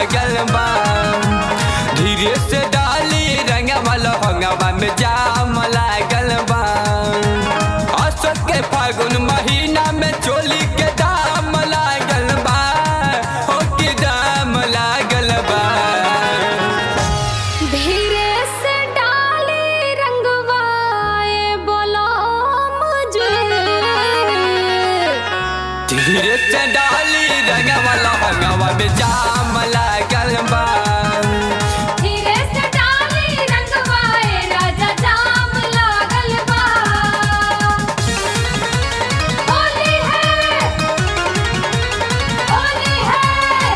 लागल बा धीरे से डाली रंगवा लहंगवा में जाम लागल बा अशोक के फागुन महीना में चोली के दाम लागल बा हो के दाम लागल बा धीरे से डाली रंगवाए बोलो मुझे धीरे से डाली रंगवा लहंगवा में जाम लागल बा धीरे से डाली रंगवाए राजा जाम लागल बा होली है होली है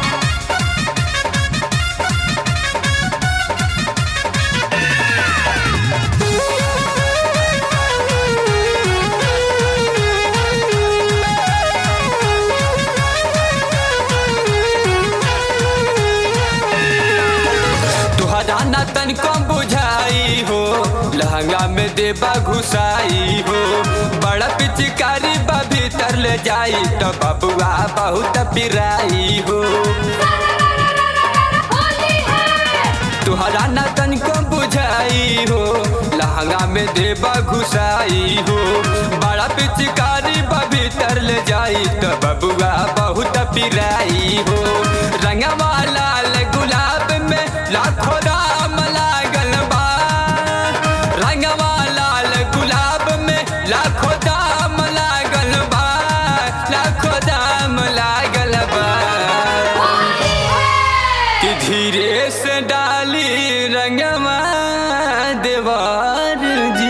तुहरा ना तनिको बुझाई हो लहंगा में देबा घुसाई हो बड़ा पिचकारी बा भीतर ले जाई तो बबुआ बहुत पिराई हो होली है तुहरा ना तनिको बुझाई हो लहंगा में देबा घुसाई हो बड़ा पिचकारी बा भीतर ले जाई तो बबुआ बहुत पिराई हो रंगवा लाल गुलाब में लाखों राम लागल बा रंगवा लाल गुलाब में लाखों दाम लागल बा लाखों दाम लागल बा होली है कि धीरे से डाली रंगवा देवार जी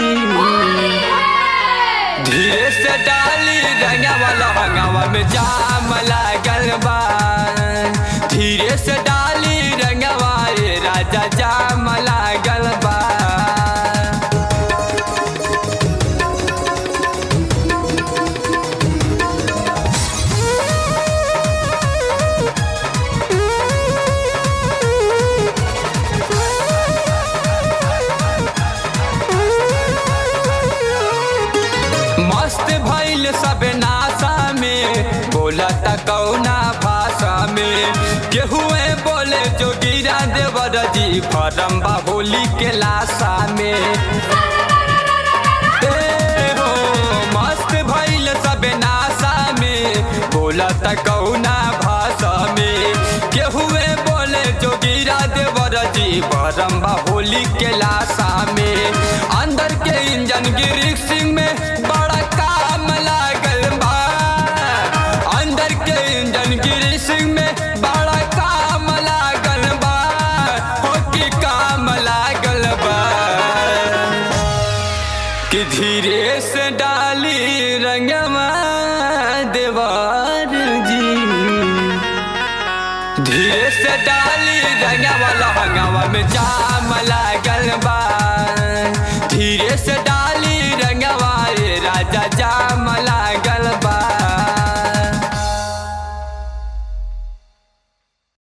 धीरे से डाली रंगवा लहंगवा में जाम लागल बा धीरे से डाली रंगवा रे राजा जाम लागल बा मस्त भइल सब नासा में बोला त कौना भाषा में केहुए बोले जो गिरा देवर जी फरम बा होली के लाशा में ए हो मस्त भइल सब नासा में बोला त कौना भाषा में केहुए बोले जो गिरा देवर जी फरम बा होली के लाशा में अंदर के इंजन गिरी सिंह में बड़ा काम लागल बा अंदर के इंजन गिरी सिंह में बड़ा काम लागल बा हो की काम लागल बा कि धीरे से डाली रंगवा देवार जी धीरे से डाली रंगवा लहंगवा में जाम लागल बा